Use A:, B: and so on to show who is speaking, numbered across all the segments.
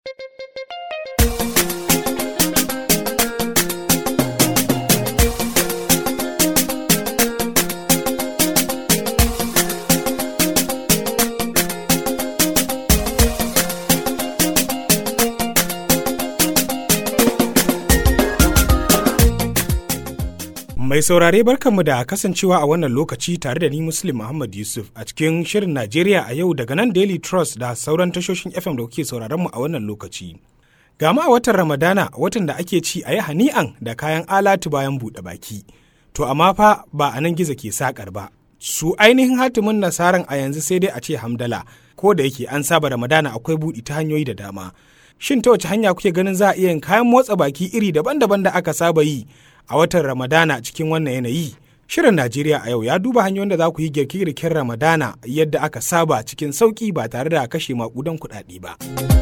A: Mai saurare barkanmu da kasancewa a wannan lokaci tare da ni Muslim Muhammad Yusuf a cikin shirin Najeriya a yau daga nan Daily Trust da sauran tashoshin FM da kuke sauraron mu a wannan lokaci. Gama a watan Ramadana watan da ake ci a yi hani'an da kayan alatu bayan buɗe baki. To amma fa ba a nan gizo ke sakar ba. Su ainihin hatimin nasaran a yanzu sai dai a ce hamdala ko da yake an saba Ramadana akwai buɗi ta hanyoyi da dama. Shin ta wace hanya kuke ganin za a iya yin kayan motsa baki iri daban-daban da aka saba yi a watan Ramadana cikin wannan yanayi. Shirin Najeriya a yau ya duba hanyoyin da za ku yi girke-girken Ramadana yadda aka saba cikin sauƙi ba tare da kashe maƙudan kuɗaɗe ba.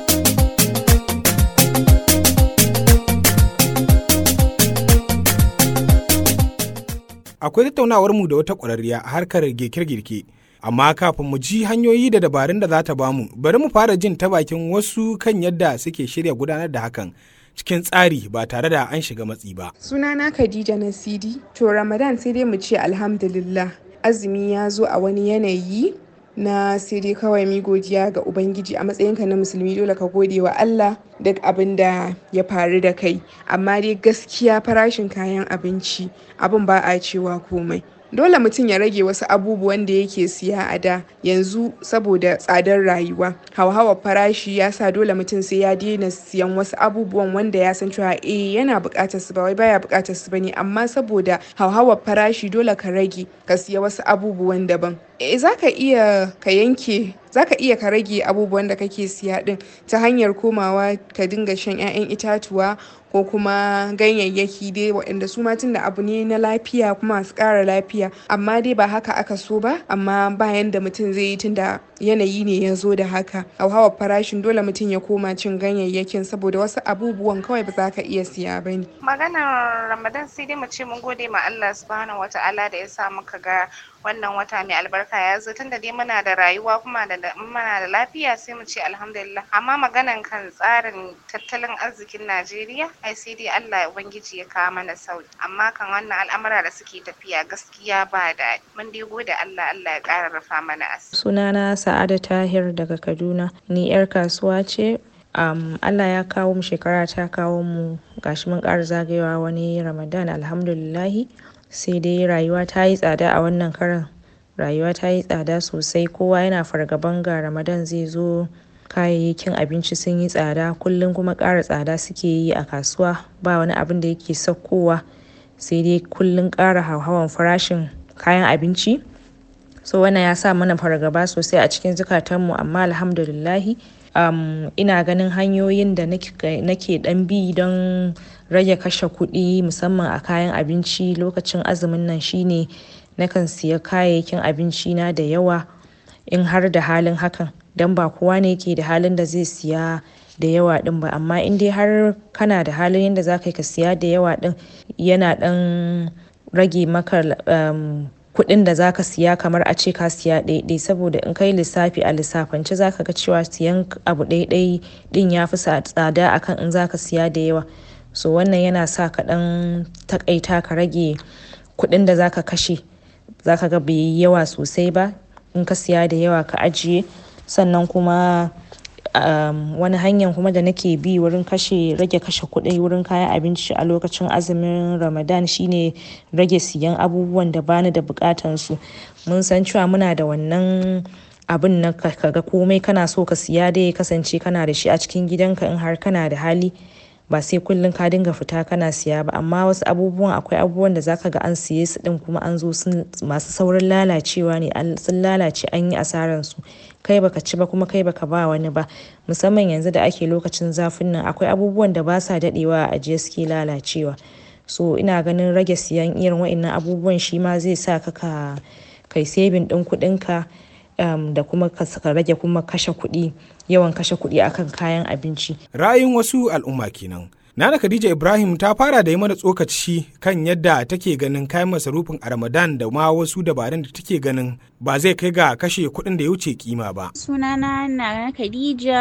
A: Akwai tattaunawar mu da wata ƙwararriya a harkar girke-girke. Amma kafin mu ji hanyoyi da dabarun da za ta bamu, bari mu fara jin ta bakin wasu kan yadda suke shirya gudanar da hakan. cikin tsari ba tare da an shiga matsi ba.
B: Sunana Khadija Nasidi. To Ramadan sai dai mu ce alhamdulillah. Azumi ya zo a wani yanayi na sai dai kawai mi godiya ga Ubangiji a matsayinka na musulmi dole ka gode wa Allah duk abin da ya faru da kai. Amma dai gaskiya farashin kayan abinci abin ba a cewa komai. dole mutum ya rage wasu abubuwan da yake siya a da yanzu saboda tsadar rayuwa hauhawar farashi ya sa dole mutum sai ya daina siyan wasu abubuwan wanda ya san cewa eh yana buƙatar su ba wai baya buƙatar su bane amma saboda hauhawar farashi dole ka rage ka siya wasu abubuwan daban eh zaka iya ka yanke zaka iya ka rage abubuwan da kake siya din ta hanyar komawa ka dinga shan 'ya'yan itatuwa ko kuma ganyayyaki dai waɗanda su ma tunda abu ne na lafiya kuma masu ƙara lafiya amma dai ba haka aka so ba amma bayan da mutum zai yi tunda yanayi ne ya zo da haka hauhawar farashin dole mutum ya koma cin ganyayyakin saboda wasu abubuwan kawai ba za ka iya siya ba ne.
C: maganar ramadan sai dai mu ce mun gode ma allah subhanahu wataala da ya sa muka ga wannan wata mai albarka ya zo tunda dai muna da rayuwa kuma da muna da lafiya sai mu ce alhamdulillah amma maganan kan tsarin tattalin arzikin najeriya ai sai dai allah ubangiji ya kawo mana sauki amma kan wannan al'amura da suke tafiya gaskiya ba da mun dai gode allah allah ya ƙara rufa mana asiri
D: sunana sa'ada tahir daga kaduna ni yar kasuwa ce um, allah ya kawo mu shekara ta kawo mu gashi mun ƙara zagayewa wani ramadan alhamdulillahi sai dai rayuwa ta yi tsada a wannan karan rayuwa ta yi tsada sosai kowa yana fargaban ga ramadan zai zo kayayyakin abinci sun yi tsada kullum kuma ƙara tsada suke yi a kasuwa ba wani abin da yake saukowa sai dai kullum ƙara hauhawan farashin kayan abinci so wannan ya sa mana fargaba sosai a cikin zukatanmu amma alhamdulillahi um, ina ganin hanyoyin da nake dan bi don rage kashe kuɗi musamman a kayan abinci lokacin azumin nan shine nakan siya kayayyakin abinci na da yawa in har da halin hakan don ba kowa ne ke da halin da zai siya da yawa din ba amma in dai har kana da halin yadda za ka ka siya da yawa din yana dan rage maka um, kuɗin da zaka siya kamar a ce ka siya ɗaiɗai saboda in kai lissafi a lissafance zaka ga cewa siyan abu ɗaiɗai ɗin ya fi tsada akan in zaka siya da yawa so wannan yana sa ka ɗan takaita ka rage kuɗin da zaka kashe zaka ga bai yi yawa sosai ba in ka siya da yawa ka ajiye sannan kuma um, wani hanyar kuma da nake bi wurin kashe rage kashe kuɗi wurin kayan abinci a lokacin azumin ramadan shine rage siyan abubuwan da bani da bukatan su mun san cewa muna da wannan abin na kaga komai kana so ka siya dai ya kasance kana da shi a cikin gidanka in har kana da hali ba sai kullum ka dinga fita kana siya ba amma wasu abubuwan akwai abubuwan da zaka ga an siye su din kuma an zo sun masu saurin lalacewa ne sun lalace an yi asaran su kai baka ci ba kuma kai baka ba wani ba musamman yanzu da ake lokacin zafin nan akwai abubuwan da ba sa dadewa a ajiye suke lalacewa so ina ganin rage siyan irin wa'annan abubuwan shi ma zai sa ka ka kai saving din kuɗin ka um, da kuma ka rage kuma kashe kuɗi yawan kashe kuɗi akan kayan abinci
A: Ra'ayin wasu al'umma kenan. Nana Khadija Ibrahim ta fara da yi mana tsokaci kan yadda take ganin kayan masarufin a Ramadan da ma wasu dabarun da take ganin ba zai kai ga kashe kuɗin da ya wuce kima ba.
E: Sunana na Khadija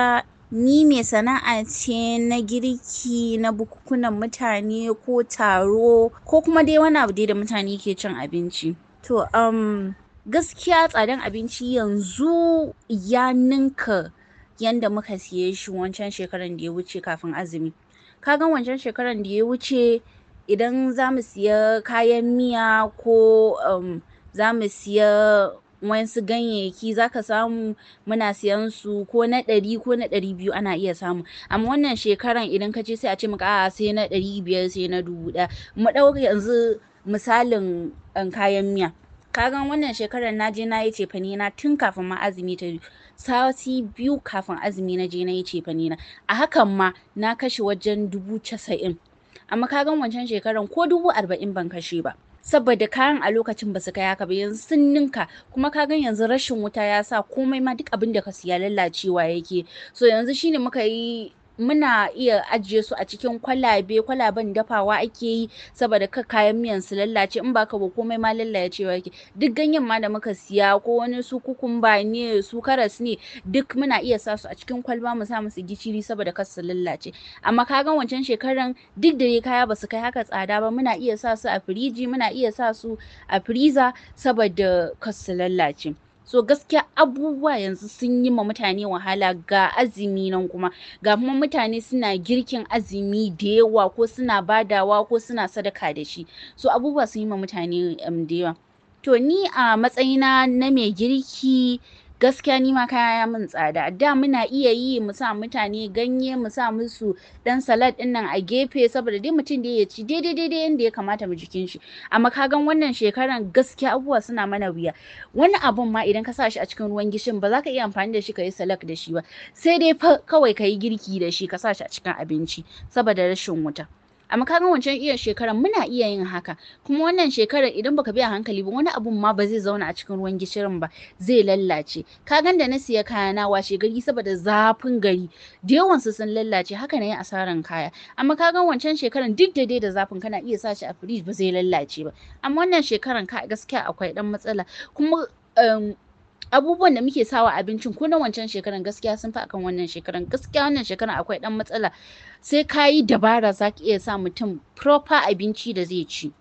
E: ni mai sana'a ce na girki na bukukunan mutane ko taro ko kuma dai wani abu dai da mutane ke cin abinci to um, gaskiya tsadan abinci yanzu ya ninka yanda muka siye shi wancan shekaran da ya wuce kafin azumi kagan wancan shekaran da ya wuce idan za mu siya kayan miya ko um, za mu siya wasu ganyayyaki za ka samu muna siyan su ko na ɗari ko na ɗari biyu ana iya samu amma wannan shekaran idan ka je sai a ce maka a'a sai na ɗari biyar sai na dubu ɗaya mu ɗau yanzu misalin um, kayan miya kagan wannan shekarar na je na yi cefane na tun kafin ma azumi ta sati biyu kafin azumi na je na yi cefane na a hakan ma na kashe wajen dubu casa'in amma kagan wancan shekaran ko dubu arba'in ban kashe ba saboda kayan a lokacin ba su kai haka ba yanzu sun ninka kuma kagan yanzu rashin wuta ya sa komai ma duk abin da ka siya lallacewa yake so yanzu shine muka yi muna iya ajiye su a cikin kwalabe kwalaben dafawa ake yi saboda ka kayan miyan su lallace in baka ba komai ma lallacewa yake duk ganyen ma da muka siya ko wani su kukumba ne su karas ne duk muna iya sa su a cikin kwalba mu sa musu gishiri saboda kar su lallace amma ka ga wancan shekaran duk da dai kaya basu kai haka tsada ba muna iya sa su a firiji muna iya sa su a freezer saboda kar su lallace so gaskiya abubuwa yanzu sun yi ma mutane wahala ga azumi nan kuma ga kuma mutane suna girkin azumi da yawa ko suna badawa ko suna sadaka da shi so abubuwa sun yi ma mutane um, da yawa to ni a matsayina na mai girki gaskiya ni ma kaya ya min tsada da muna iya yi mu sa mutane ganye mu sa musu dan salad din nan a gefe saboda dai mutum da ya ci daidai daidai yanda ya kamata mu jikin shi amma ka gan wannan shekaran gaskiya abubuwa suna mana wuya wani abun ma idan ka sa shi a cikin ruwan gishin ba za ka iya amfani da shi ka yi salak da shi ba sai dai kawai ka yi girki da shi ka sa shi a cikin abinci saboda rashin wuta amma kaga wancan iya shekaran muna iya yin haka kuma wannan shekarar idan baka biya hankali ba wani abun ma ba zai zauna a cikin ruwan gishirin ba zai lallace ka gan da na siya kaya na washe gari saboda zafin gari da yawan su sun lallace haka na yi asaran kaya amma ka gan wancan shekaran duk da dai da zafin kana iya sa shi a firij ba zai lallace ba amma wannan shekaran ka gaskiya akwai dan matsala kuma um, abubuwan da muke sawa abincin ko na wancan shekaran gaskiya sun fi akan wannan shekaran gaskiya wannan shekaran akwai dan matsala sai ka yi dabara za ka iya sa mutum proper abinci da zai ci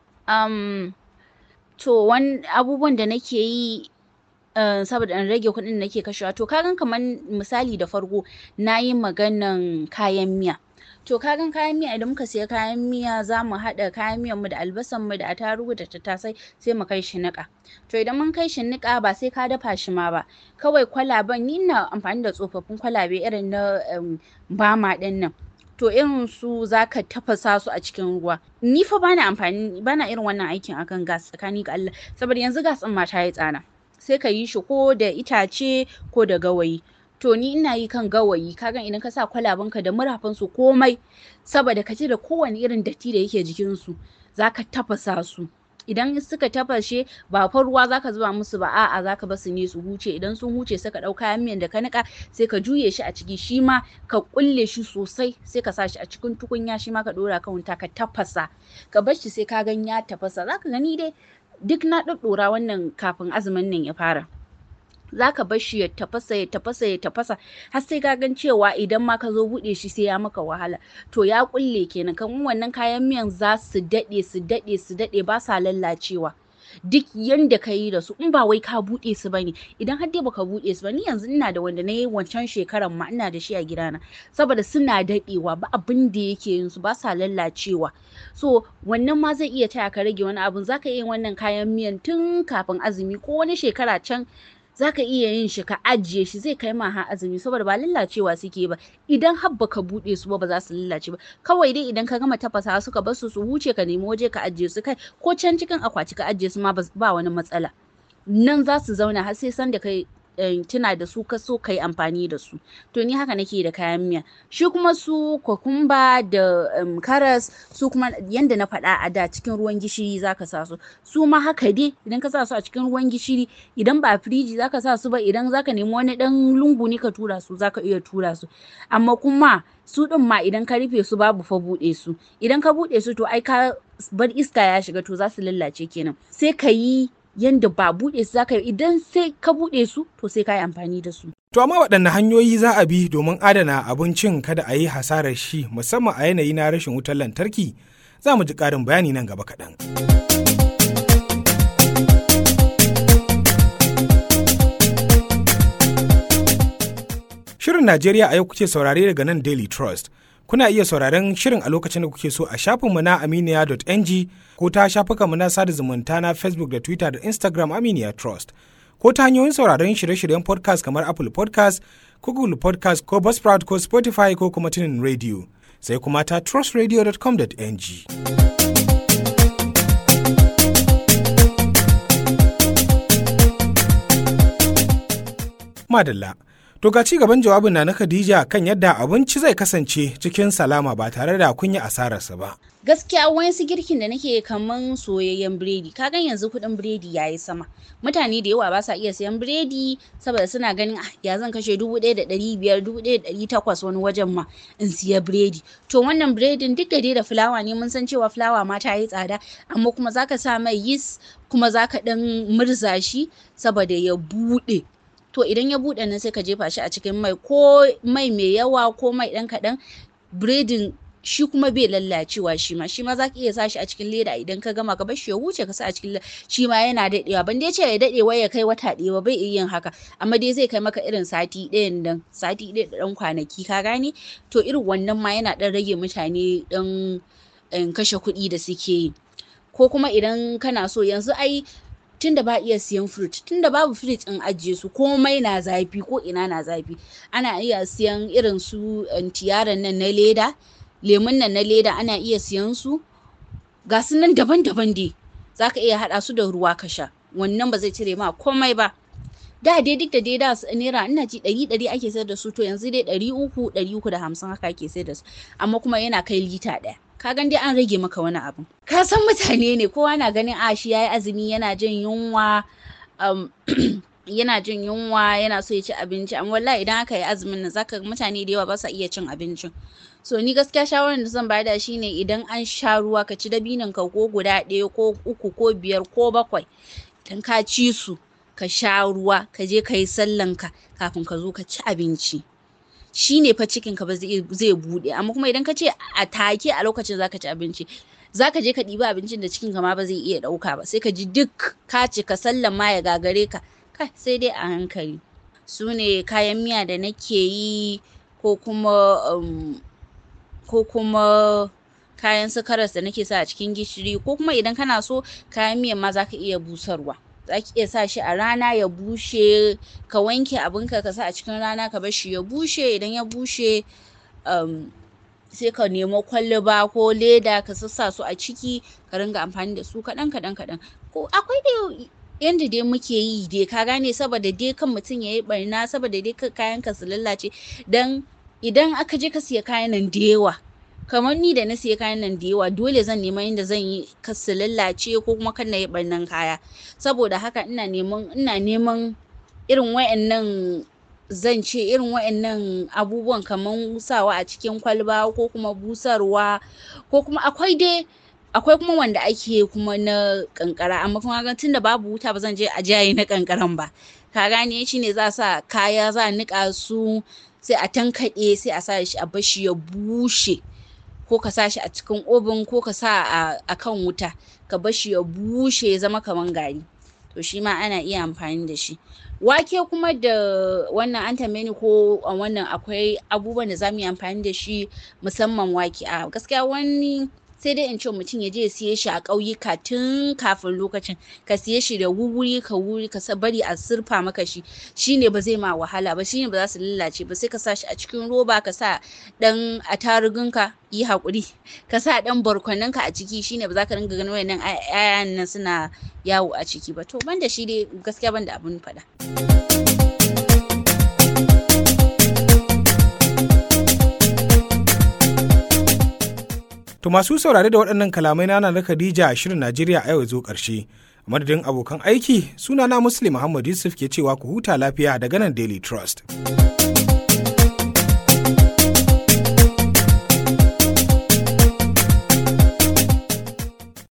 E: um, to wani abubuwan da nake yi Uh, saboda in rage kuɗin da nake kashewa to kagan kamar misali da farko na yi maganan kayan miya to kagan kayan miya idan muka siya kayan miya za mu haɗa kayan miyan mu da albasan mu da attarugu da tattasai sai mu kai shi niƙa to idan mun kai shi niƙa ba sai ka dafa shi ma ba kawai kwalaben ni ina amfani da tsofaffin kwalabe irin na um, bama ɗin nan to irin su zaka tafasa su a cikin ruwa ni fa bana amfani bana irin wannan aikin akan gas tsakani ga Allah saboda yanzu gas ɗin ma ta yi tsada sai ka yi shi ko da itace ko da gawayi to ni ina yi kan gawayi kagan idan ka sa kwalabanka da murafan su komai saboda ka da kowane irin datti da yake jikin su zaka tafasa su idan suka tafashe ba fa ruwa zaka zuba musu ba a'a zaka bar su ne su huce idan sun huce sai ka ɗau kayan miyan da ka nika sai ka juye shi a ciki shi ma ka kulle shi sosai sai ka sa shi a cikin tukunya shi ma ka ɗora kan wuta ka tafasa ka bar shi sai ka gan ya tafasa zaka gani dai duk na ɗaɗɗora wannan kafin azumin nan ya fara zaka bar shi ya tafasa ya tafasa ya tafasa har sai ka gan cewa idan ma ka zo buɗe shi sai ya maka wahala to ya kulle kenan kan wannan kayan miyan za su daɗe su daɗe su daɗe ba sa lallacewa duk yanda ka yi da su in ba wai ka buɗe su bane idan har dai baka buɗe su ba ni yanzu ina da wanda na yi wancan shekaran ma ina da shi a gidana saboda suna daɗewa ba abin da yake yin su ba sa lallacewa so wannan ma zai iya taya ka rage wani abun zaka iya wannan kayan miyan tun kafin azumi ko wani shekara can zaka iya yin shi ka ajiye shi zai kai ma har azumi saboda ba lallacewa suke ba idan har baka bude su ba ba za su lallace ba kawai dai idan ka gama tafasa suka bar su su huce ka nemi waje ka ajiye su kai ko can cikin akwati ka ajiye su ma ba wani matsala nan za su zauna har sai san da kai tuna da su ka so ka yi amfani da su to ni haka nake da kayan miya shi kuma su kokumba da um, karas su kuma yanda na faɗa a da cikin ruwan gishiri zaka sa su su ma haka dai idan ka sa su a cikin ruwan gishiri idan ba firiji zaka sa su ba idan zaka nemi wani dan lungu ne ka tura su zaka iya tura su amma kuma su ɗin ma idan ka rufe su babu fa buɗe su idan ka buɗe su to ai ka bar iska ya shiga to za su lallace kenan sai ka yi yanda ba buɗe su zaka yi idan sai ka buɗe su to sai ka yi amfani da su
A: To amma waɗanne hanyoyi za a bi domin adana abincin kada a yi hasarar shi musamman a yanayi na rashin wutar lantarki za mu ji ƙarin bayani nan gaba kaɗan. Shirin Najeriya a yau kuke saurare daga nan Daily Trust. Kuna iya sauraren shirin a lokacin da kuke so a shafinmu na aminiya.ng ko ta shafukanmu na sada zumunta na Facebook da Twitter da Instagram Aminiya Trust. Ko ta hanyoyin sauraron shirye-shiryen podcast kamar Apple podcast ko Google podcast ko Buzzsprout ko Spotify ko kuma tunin radio. Sai kuma ta trustradio.com.ng. Madalla. To ga ci gaban jawabin na na Khadija kan yadda abinci zai kasance cikin salama ba tare da kun yi asararsa ba.
E: gaskiya wayansu girkin da nake kaman soyayyen biredi ka gan yanzu kuɗin biredi yayi sama mutane da yawa ba sa iya siyan biredi saboda suna ganin ah ya zan kashe dubu ɗaya da ɗari biyar dubu ɗaya da ɗari takwas wani wajen ma in siya biredi to wannan biredin duk da dai da fulawa ne mun san cewa fulawa ma ta yi tsada amma kuma zaka sa mai yis kuma zaka ɗan murza shi saboda ya buɗe to idan ya buɗe nan sai ka jefa shi a cikin mai ko mai mai yawa ko mai ɗan kaɗan biredin shi kuma bai lallacewa shi ma shi ma za ka iya sa shi a cikin leda idan ka gama ka bar shi ya wuce ka sa a cikin shi ma yana daɗewa ban dai ce ya daɗe wai ya kai wata ɗaya ba bai iya yin haka amma dai zai kai maka irin sati ɗayan nan sati ɗaya da ɗan kwanaki ka gane to irin wannan ma yana ɗan rage mutane ɗan kashe kuɗi da suke yi ko kuma idan kana so yanzu ai tunda ba iya siyan fruit tunda babu fruit in ajiye su komai na zafi ko ina na zafi ana iya siyan irin su tiyaran nan na leda lemun nan na leda ana iya siyan su ga su nan daban-daban dai za ka iya haɗa su da ruwa ka sha wannan ba zai cire ma komai ba da dai duk da dai da naira ina ji ɗari ɗari ake sayar da su to yanzu dai ɗari uku ɗari uku da hamsin haka ake sayar da su amma kuma yana kai lita ɗaya ka gan dai an rage maka wani abu ka san mutane ne kowa na ganin a shi yayi azumi yana jin yunwa yana jin yunwa yana so ya ci abinci amma wallahi idan aka yi azumin nan zaka mutane da yawa ba sa iya cin abincin so ni gaskiya shawarar da zan bada shine idan an sha ruwa ka ci dabinin ka ko guda ɗaya ko uku ko biyar ko bakwai idan ka ci su ka sha ruwa ka je ka yi sallan ka kafin ka zo ka ci abinci shine fa cikin ka ba zai buɗe amma kuma idan ka ce a take a lokacin zaka ci abinci zaka je ka ɗiba abincin da cikin ka ma ba zai iya ɗauka ba sai ka ji duk ka cika sallan ma ya gagare ka kai sai dai a hankali su ne kayan miya da nake yi ko kuma um, ko kuma kayan su karas da nake sa a cikin gishiri ko kuma idan kana so kayan miyan ma zaka iya busarwa zaki iya sa shi a rana ya bushe ka wanke abinka ka sa a cikin rana ka bar shi ya bushe idan ya bushe um, sai ka nemo kwalba ko leda ka sassa su a ciki ka ringa amfani da su kaɗan kaɗan kaɗan ko akwai da yanda dai muke yi dai ka gane saboda dai kan mutum ya yi barna saboda dai kayan ka su lallace dan idan aka je ka siya kayan nan da yawa kamar ni da na siya kayan nan da yawa dole zan nema yadda zan yi ka su lallace ko kuma kan na yi barnan kaya saboda haka ina neman ina neman irin wayannan zan ce irin wayannan abubuwan kamar sawa a cikin kwalba ko kuma busarwa ko kuma akwai dai akwai kuma wanda ake kuma na kankara amma kuma ga tunda babu wuta ba zan je a jaye na kankaran ba ka gane shi ne za sa kaya za a nika su sai a tankaɗe sai a sa shi a bashi ya bushe ko ka sa shi a cikin obin ko ka sa a kan wuta ka bashi ya bushe ya zama kaman gari to shi ma ana iya amfani da shi wake kuma da wannan an tambaye ni ko a wannan akwai abubuwan da za mu yi amfani da shi musamman wake a gaskiya wani sai dai in ce mutum ya je ya siye shi a ƙauyuka tun kafin lokacin ka siye shi da wuri ka wuri ka bari a surfa maka shi shine ba zai ma wahala ba shine ba za su lalace ba sai ka sa shi a cikin roba ka sa dan atarugunka yi haƙuri ka sa dan barkwanonka a ciki shine ba za ka ringa ganin wayannan ayan nan suna yawo a ciki ba to banda shi dai gaskiya banda abun faɗa.
A: To masu saurare da waɗannan kalamai na na Khadija a shirin Najeriya a yau zo ƙarshe. A madadin abokan aiki sunana Muslim Muhammad Yusuf ke cewa ku huta lafiya daga nan Daily Trust.